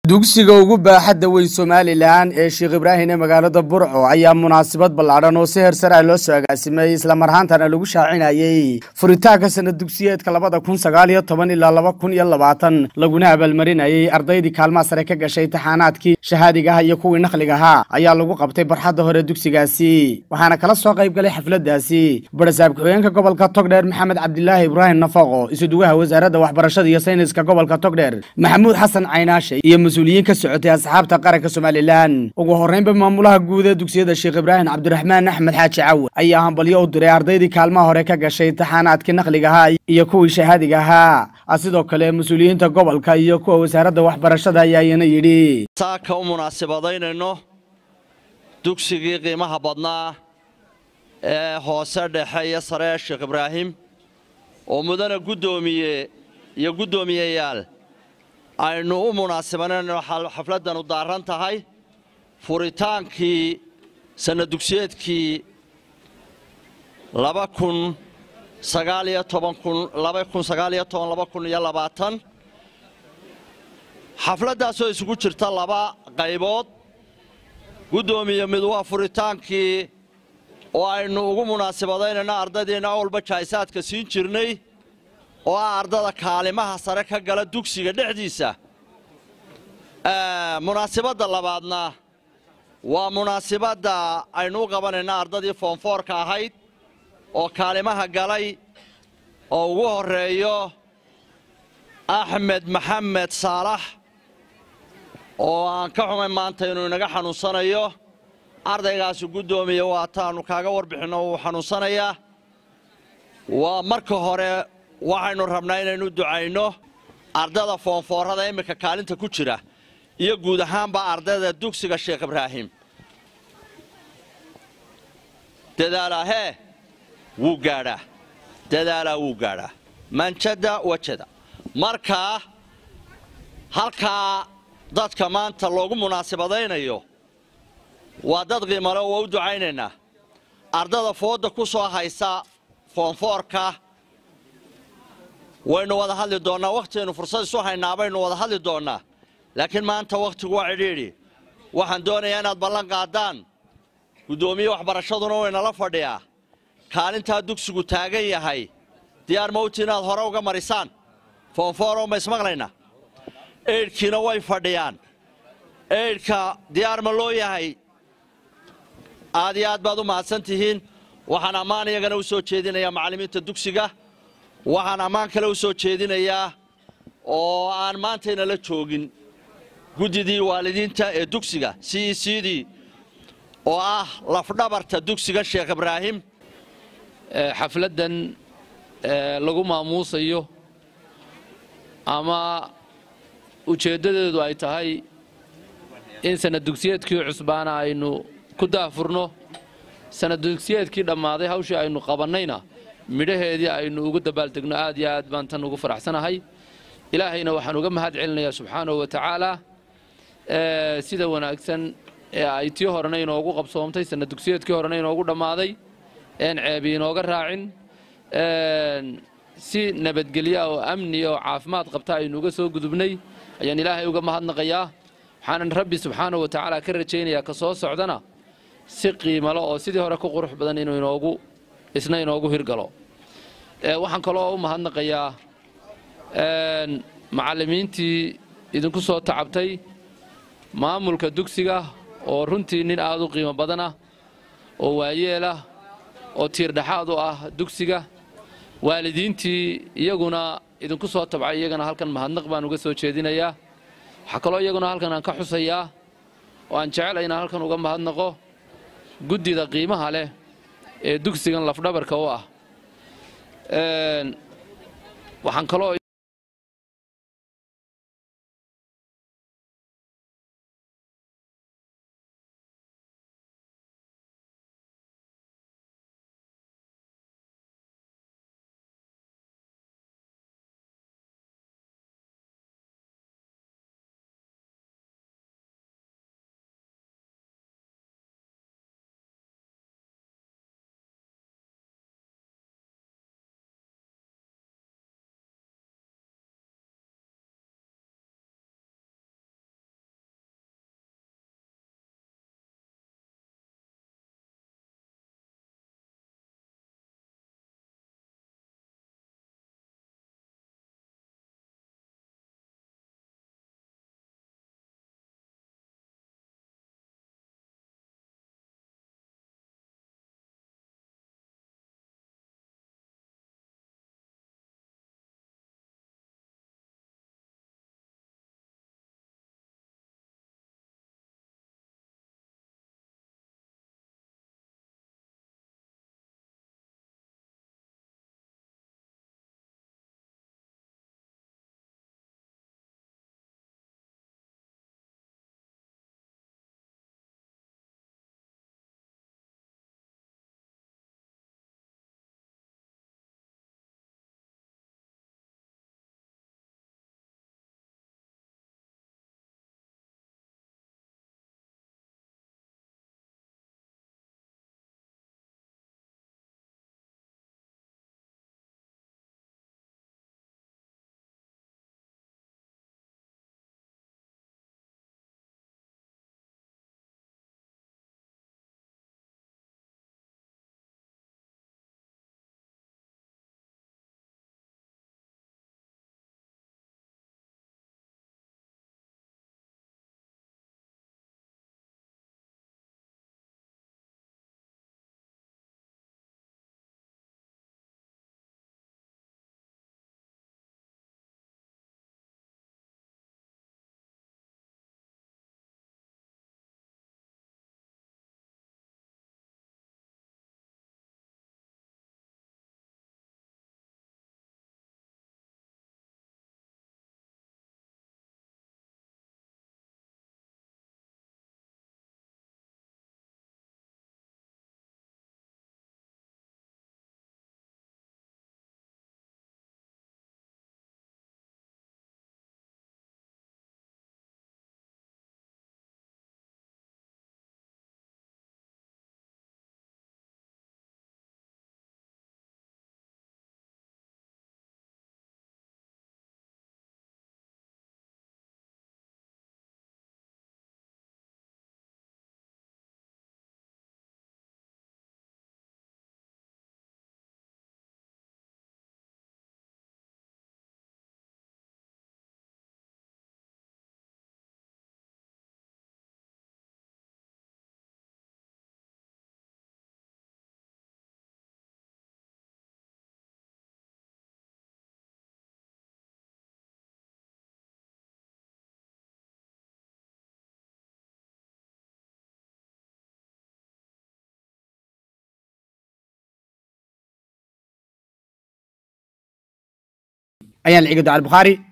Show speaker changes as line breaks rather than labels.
dugsiga ugu baaxadda weyn somalilan ee sheekh ibraahim ee magaalada burco ayaa munaasabad ballaadhan oo si hersara loo soo agaasimay islamar ahaantana lagu shaacinayey furitaanka sanad dugsiyeedka labada kun sagaal iyo toban ilaa laba kun iyo labaatan laguna abaalmarinayey ardaydii kaalmaha sare ka gashay taxaanaadkii shahaadigaha iyo kuwii naqligahaa ayaa lagu qabtay barxadda hore dugsigaasi waxaana kala soo qayb galay xafladaasi barasaab ku-xigeenka gobolka togdheer maxamed cabdilaahi ibraahim nafaqo isuduwaha wasaaradda waxbarashada iyo sayniska gobolka togdheer maxamuud xasan caynaashe iyo mas-uuliyiin ka socotay asxaabta qaranka somalilan ugu horreynba maamulaha guud ee dugsiyada sheekh ibraahim cabdiraxmaan axmed xaaji cawe ayaa hambalyo u diray ardaydii kaalmaha hore ka gashay taxaanaadkii naqligahaa iyo kuwii shahaadiga ahaa sidoo kale mas-uuliyiinta gobolka iyo kuwa wasaaradda waxbarashada ayaa iyana yidhi
saaka u munaasibadaynayno dugsigii qiimaha badnaa ee hoose dhexe iyo sare ee sheekh ibraahim oo mudana guddoomiye iyo guddoomiyeyaal aynu u munaasibanayno xafladdan u daaran tahay furitaankii sanad dugsiyeedkii laba kun sagaaliyo toban kun laba kun sagaaliyo toban laba kun iyo labaatan xafladdaasoo isugu jirta laba qaybood guddoomiye mid waa furitaankii oo aynu ugu munaasibadaynayno ardaydiina awalba jaa'isaadka siin jirnay oo ah ardada kaalimaha sare ka gala dugsiga dhexdiisa munaasibadda labaadna waa munaasibadda aynu u qabanayno ardadii foonfoorka ahayd oo kaalimaha galay oo ugu horreeyo axmed maxamed saalax oo aan ka xumay maanta inuu inaga xanuunsanayo ardaygaasi guddoomiye waataannu kaaga warbixinno wuu xanuunsanayaa waa marka hore waxaynu rabnaa inaynu ducayno ardada foonfoorada iminka kaalinta ku jira iyo guud ahaanba ardayda dugsiga sheekh ibraahim dadaalaahee wuu gaadhaa dadaalaa wuu gaadhaa manjada wajada markaa halkaa dadka maanta loogu munaasibadaynayo waa dad qiimale waa u ducaynaynaa ardada foodda ku soo haysa foonfoorka waynu wada hadli doonnaa wakhtiaynu fursad isu haynaa baynu wada hadli doonnaa laakiin maanta wakhtigu waa cidhiidhi waxaan doonayaa inaad ballan qaadaan guddoomiye waxbarashaduna waynala fadhiyaa kaalintaa dugsigu taagan yahay diyaar mawti inaad hore uga marisaan foonfooro ma ismaqlayna eydhkiina way fadhiyaan eydhka diyaar ma loo yahay aad iyo aad baad u mahadsan tihiin waxaan ammaan iyagana u soo jeedinayaa macallimiinta dugsiga waxaan ammaan kale u soo jeedinayaa oo aan maantayna la joogin guddidii waalidiinta ee dugsiga c e c dii oo ah lafdhabarta dugsiga sheekh ibraahim
xafladdan lagu maamuusayo ama ujeeddadeedu ay tahay in sanad dugsiyeedkii cusbaana aynu ku daafurno sanad dugsiyeedkii dhammaaday hawshii aynu qabannayna midhaheedii aynu ugu dabaaldegno aad iyo aad baan tan ugu faraxsanahay ilaahayna waxaan uga mahad celinayaa subxaanahu wa tacaalaa sida wanaagsan ee ay tii horena inoogu qabsoomtay sanad dugsiyeedkii horena inoogu dhammaaday een ceebi inooga raacin si nabadgelya oo amniya oo caafimaad qabta aynu uga soo gudubnay ayaan ilaahay uga mahadnaqayaa waxaanan rabbi subxaanahu wa tacaala ka rajaynayaa ka soo socdana si qiimalo oo sidii hore ku qurux badan inuu inoogu isna inoogu hirgalo waxaan kaloo u mahadnaqayaa macallimiintii idinku soo tacabtay maamulka dugsiga oo runtii nin aad u qiimo badan ah oo waayeelah oo tiirdhexaad u ah dugsiga waalidiintii iyaguna idinku soo tabcay iyagana halkan mahadnaq baan uga soo jeedinayaa waxaa kaloo iyaguna halkan aan ka xusayaa oo aan jecel inaan halkan uga mahadnaqo guddida qiimaha leh ee dugsigan lafdhabarka u ah waxaan kaloo
ayaan liciga ducal bukhaari